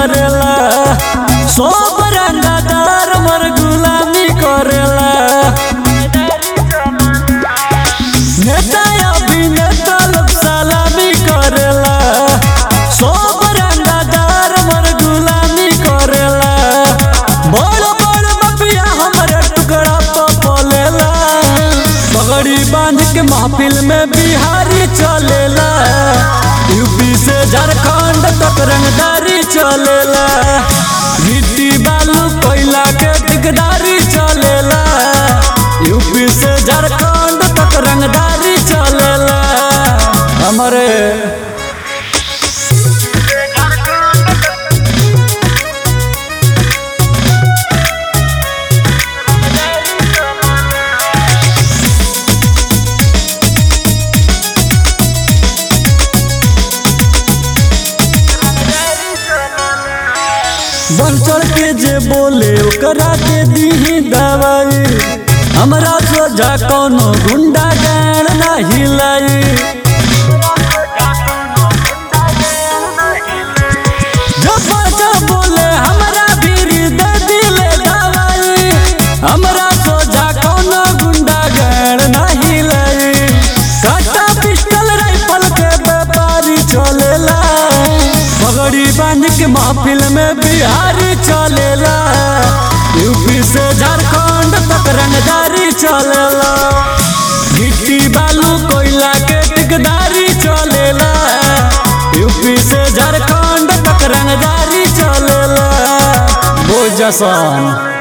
करेला सब रंगदार मर गुलामी करेला नेता अभिनेता लोग सलामी करेला सब रंगदार मर गुलामी करेला बड़ बड़ मफिया हमरे टुकड़ा पर पलेला पगड़ी बांध के महफिल में बिहारी चलेला यूपी से झारखंड तक रंगदारी चलेला गिट्टी बालू कोयला के दिगदारी चलेला यूपी से झारखंड तक रंगदारी चलेला हमारे बन चढ़ के जे बोले ओकरा के दीही दवाई हमरा सोझा कोनो गुंडा गान ना हिलाई जब जब बोले हमरा भीरी दे दिले दवाई हमरा सोझा कोनो गुंडा गान ना हिलाई काटा पिस्टल राइफल के व्यापारी चलेला पगड़ी बांध के महफिल में बिहारी चलेला यूपी से झारखंड तक रंगदारी चलेला गिट्टी बालू कोयला के टिकदारी चलेला यूपी से झारखंड तक रंगदारी चलेला बोझ जसन